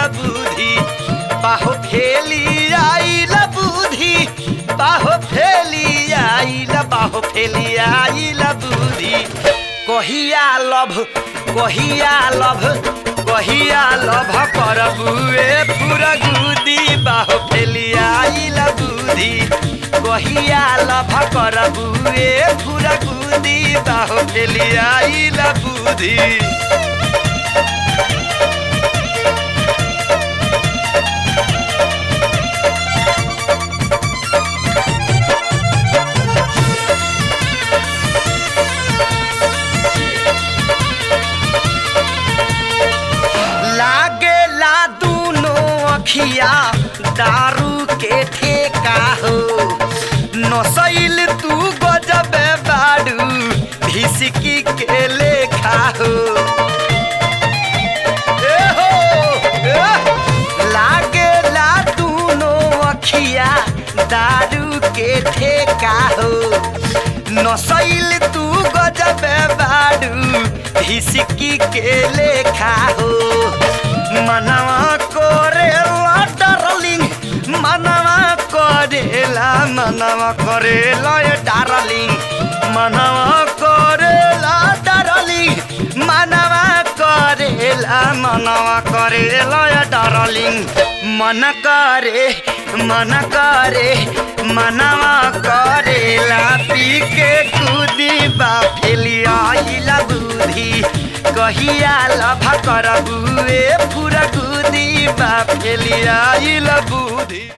बुद्धि बाहो फेली आइल बुद्धि बाहो फेली आइल बाहो फेली आइल बुद्धि कहिया लभ कहिया लभ कहिया लभ करबू ए पूरा गुदी बाहो फेली आइल बुद्धि कहिया लभ करबू ए पूरा गुदी बाहो फेली आइल बुद्धि लागे ला दूनो अखिया दारू के ठेका हो नसैल तू गजबे बाड़ू भिसकी के लेखा हो ए हो, ए। लागे ला दूनो अखिया दारू के ठेका हो नसैल तू गजबे बाड़ू हिसकी के लेखा हो मनवा करेला डार्लिंग मनवा करेला मनवा करेला ये डार्लिंग मनवा करेला डार्लिंग मनवा करेला मनवा करेला ये डार्लिंग मन करे मन करे मनवा करेला पी के कूदी बा फेलिया आइला बुद्धि कहिया लभ करबू ए पूरा कूदी बा फेलिया आइला बुद्धि